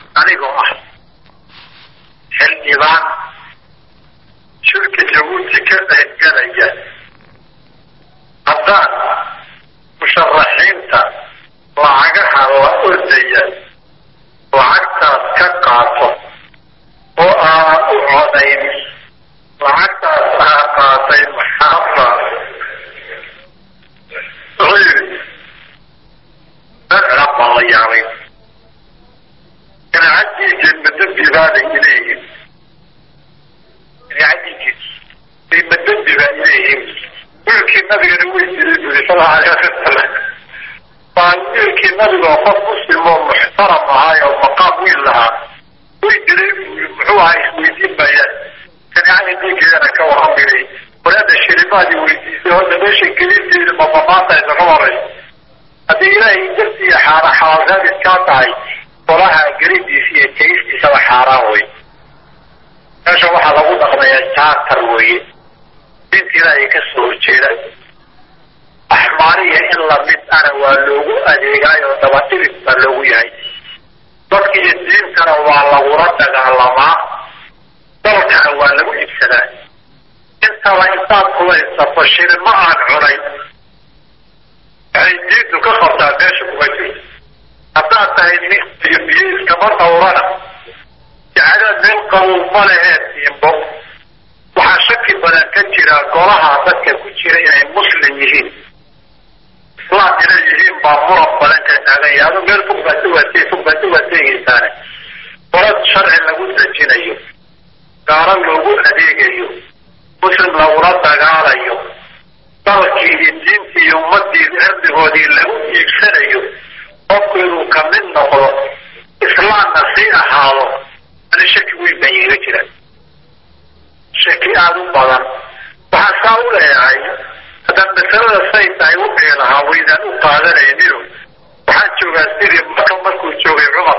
anigoo ah xildhibaan shirka jabuuti ka qaybgalaya haddaan musharaxiinta lacagaha la ordaya lacagtaas ka qaato oo aan u codayn lacagtaas aa qaatay maxaaba wuxuu yidhi dadcab baa la yaabay ganacadiisa madambi baaday ileeyihin ganacadiisa ay madambi baa ileeyihin wiilkii nabigana way jiray buri sala alay wasalam baa wiilkii nabigoo qof muslim oo muxtaram ahaay oo maqaam wiil lahaa way jiray buri muxuu ahaa isweydiin maayaan kanicada diinkeedana ka waramilay walaada shirimaadii weydiisay hadda meesha gelinteeda mabamaantaysa ka horay haddii ilaahay dartiiyo xaara xalaalraadis kaa tahay qolaha gelidiisa iyo tegistiisaba xaaraan wey meesha waxaa lagu dhaqmayaa jaatar weeye diinta ilaahay ka soo horjeeda axmaariya in lamid ana waa loogu adeegaay oo dabadhigid baa loogu yahay dadka iyo diintana waa lagula dagaalamaa dalkana waa lagu iibsadaa intaba intaad kulaysato shirima aan cunay waxay diintu ka qabtaa meesha kuma jirto haddaad tahay nin iyo biyo iskama dhawrana jacadaad meel qabow ma leheed tiimbo waxaa shaki badan ka jira golaha dadka ku jira inay muslim yihiin islaam inay yihiin baa muran badan ka taagan yahay adu meel fog baad uwaatee fog baad uwaateegaysaane golad sharci lagu dejinayo gaalo loogu adeegayo muslim lagula dagaalayo dalkii iyo diintii iyo ummadii cirdigoodii lagu iibsanayo qofku inuu kamid noqdo islaamna sii ahaado ani shaki weyn baa iiga jira shaki aada u badan waxaan saa u leeyahay haddaan masalada say tahay u dhihi lahaa waydaan u qaadanaynin waxaan joogaa sidii maka markuu joogay cumar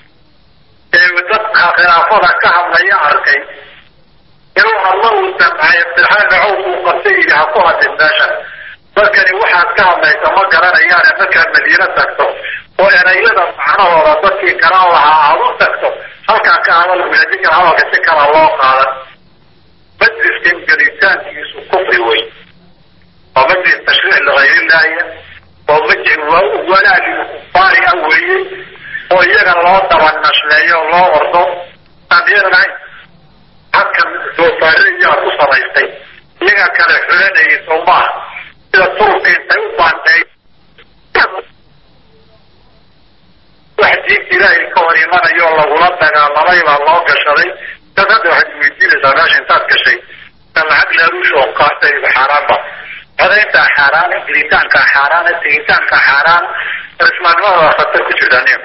ee dadka khilaafada ka hadlaya arkay inuu hadlo uu damcay abdiraxmaan cawf uu qabtay yidhi ha ku hadlin meeshan dadkani waxaad ka hadlaysa ma garanayaane markaad madiino tagto oo erayada macnahooda dadkii garan lahaa aada u tagto halkaa ka hadal wadaadinka hadalka si kala loo qaadan majliskan gelitaankiisu kufri wey waa majlis tashriic ligayrillahiya oo majlis walaa lilkufaari ah weeye oo iyaga loo daba nashleeyo loo ordo aaniyadanahayn halkan doofaare iyaa ku samaystay iyaga kale xulanayay soo maaha sida turubka intay u baandheey wax diinta ilaahay ka hor imanayo lagula dagaalamay baa loo gashaday dad hadda waxaad weydiinaysaa meesha intaad gashay ka lacag laaluush oo qaatay xaaraanba codayntaa xaaraan gelitaankaa xaaraan tegitaankaa xaaraan islaamnimada khatar ku jirtaan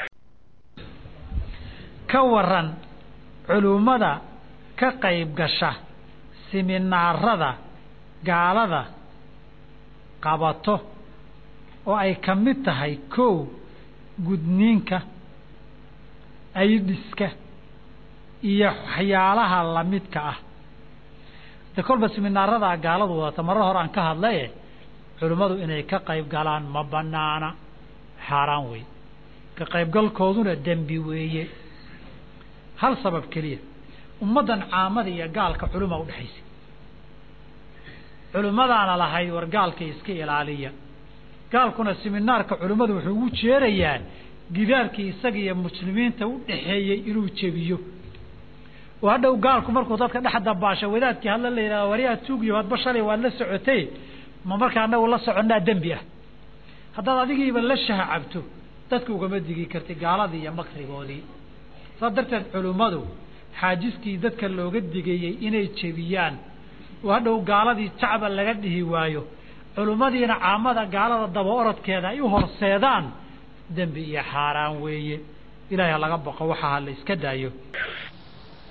ka waran culummada ka qayb gasha siminaarada gaalada qabato oo ay ka mid tahay kow gudniinka aydhiska iyo waxyaalaha lamidka ah de kolba siminaarada gaaladu wadata marar hore aan ka hadlaye culimmadu inay ka qayb galaan ma banaana xaaraan wey ka qaybgalkooduna dembi weeye hal sabab keliya ummaddan caamada iyo gaalka culima udhexaysa culimmadaana lahayd war gaalka iska ilaaliya gaalkuna siminaarka culimmadu wuxuu ugu jeerayaa gidaarkii isaga iyo muslimiinta u dhexeeyey inuu jebiyo oo hadhow gaalku markuu dadka dhex dabaasho wadaadkii hadla la yidhahdo waryaa tuugiyo hadba shalay waad la socotay ma markaa anagu la soconnaa dembi ah haddaad adigiiba la shaha cabto dadka ugama digi karti gaaladii iyo makrigoodii saas darteed culimmadu xaajiskii dadka looga digayey inay jebiyaan oo hadhow gaaladii jacba laga dhihi waayo culimmadiina caamada gaalada daba orodkeeda ay u horseedaan dembi iyo xaaraan weeye ilahay ha laga baqo waxaa ha la iska daayo